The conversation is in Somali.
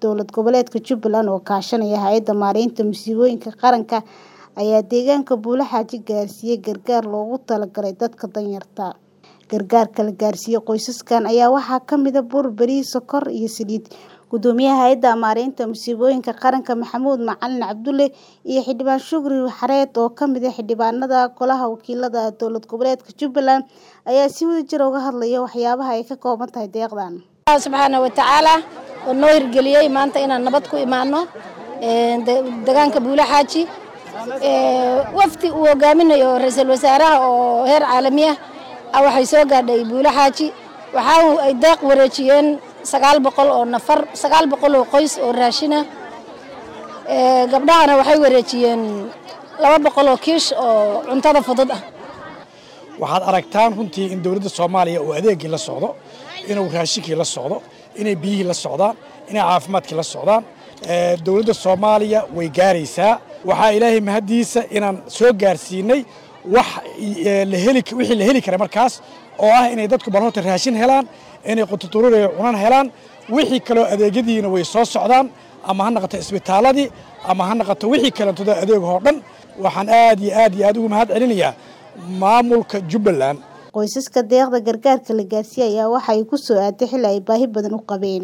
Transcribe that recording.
dowlad goboleedka Jubbaland oo kaashanaya hay'adda maareynta musiibooyinka qaranka ayaa deegaanka Buulaxaaji gaarsiiyay gargaar loogu talagalay dadka danyarta. Gargaarka la gaarsiiyay qoysaskan ayaa waxaa ka mid ah bur, bariis, sokor iyo saliid. Gudoomiyaha hay'adda maareynta musiibooyinka qaranka Maxamuud Macalin Cabdulle iyo xildhibaan Shukri Xareed oo ka mid ah xildhibaanada Golaha Wakiilada dowlad goboleedka Jubbaland ayaa si wadajir ah uga hadlaya waxyaabaha ay ka kooban tahay deeqdan. Allah subxaana wa tacaala oo noo hirgeliyey maanta inaan nabad ku imaano deegaanka Buulaxaaji wafdi uu hogaaminayo ra'iisul wasaaraha oo heer caalami ah waxay soo gaadhay Buulaxaaji waxa ay deeq wareejiyeen sagaal boqol oo nafar sagaal boqol oo qoys oo raashin ah gabdhahana waxay wareejiyeen laba boqol oo kiish oo cuntada fudud ah waxaad aragtaan runtii in dowladda soomaaliya uu adeegii la socdo inuu raashinkii la socdo inay biyihii la socdaan inay caafimaadkii la socdaan dowladda soomaaliya way gaaraysaa waxaa ilaahay mahaddiisa inaan soo gaarsiinay wax wixii la heli kara markaas oo ah inay dadku balhoota raashin helaan inay qututurureyo cunan helaan wixii kaloo adeegyadiina way soo socdaan ama ha noqoto isbitaaladii ama ha noqoto wixii kalentooda adeegahoo dhan waxaan aad iyo aad iyo aad ugu mahad celinayaa maamulka Jubbaland qoysaska deeqda gargaarka la gaarsiiyay ayaa waxa ay ku soo aaday xilli ay baahi badan u qabeen